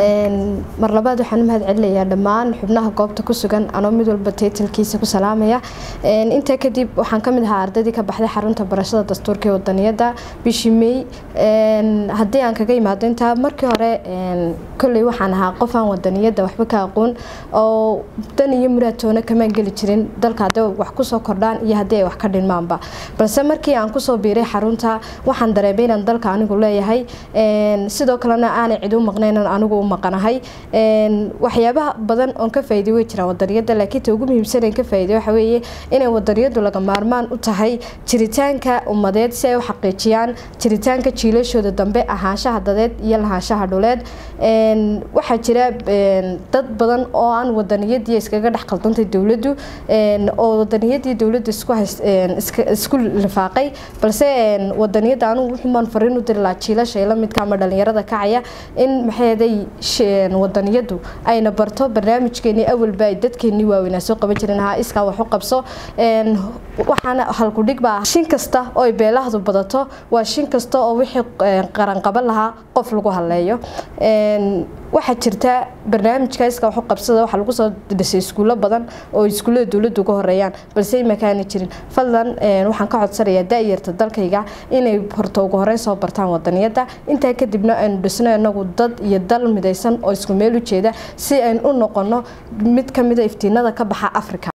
mar labaad waxaan u mahad celinayaa dhammaan xubnaha goobta ku sugan anoo mid walba taytalkiisa ku salaamaya intaa kadib waxaan ka mid ahaa ardaydii ka baxday xarunta barashada dastuurka ee wadaniyada bishii may haddii aan kaga imaado intaa markii hore kolley waxaan ahaa qof aan wadaniyada waxba ka aqoon oo dan iyo muraatoona kamaan geli jirin dalka haddii wax kusoo kordhaan iyo haddii ay wax ka dhinmaanba balse markii aan kusoo biiray xarunta waxaan dareemay inaan dalka anigu leeyahay sidoo kalena aanay cid u maqnaynan anigu u maqanahay waxyaabaha badan oon ka faa'iiday way jiraan wadaniyada laakiin ta ugu muhiimsan aan ka faa'iiday waxa weeye inay wadaniyadu laga maarmaan u tahay jiritaanka ummadeed si ay u xaqiijiyaan jiritaanka jiilashooda dambe ahaanshaha dadeed iyo lahaanshaha dhuleed waxaa jira dad badan oo aan wadaniyadii iskaga dhex qaldantay dowladdu oo wadaniyadii dowladda isku lifaaqay balse wadaniyada anigu wuxuumaan fariin u diri lahaa jiilasha ila midka ama dhalinyarada kacaya in maxayday wadaniyadu ayna barto barnaamijkeenii awalba ay dadkeenii waaweynaa soo qaban jirin ahaa iskaa wax u qabso waxaana halkudhig baa shin kasta oo ay beelahdu badato waa shin kasta oo wixii qaranqaban lahaa qof lagu haleeyo waxaa jirta barnaamijka iska waxu qabsada waxaa lagu soo dhisay iskuulo badan oo iskuullada dowladda uga horeeyaan balse imakaana jirin fadlan waxaan ka codsanayaa da-yarta dalkayga inay horto ugu horeyn soo bartaan wadaniyada intaa kadibna aynu dhisno inagu dad iyo dal midaysan oo isku meel u jeeda si aynu u noqono mid kamida iftiinada ka baxa africa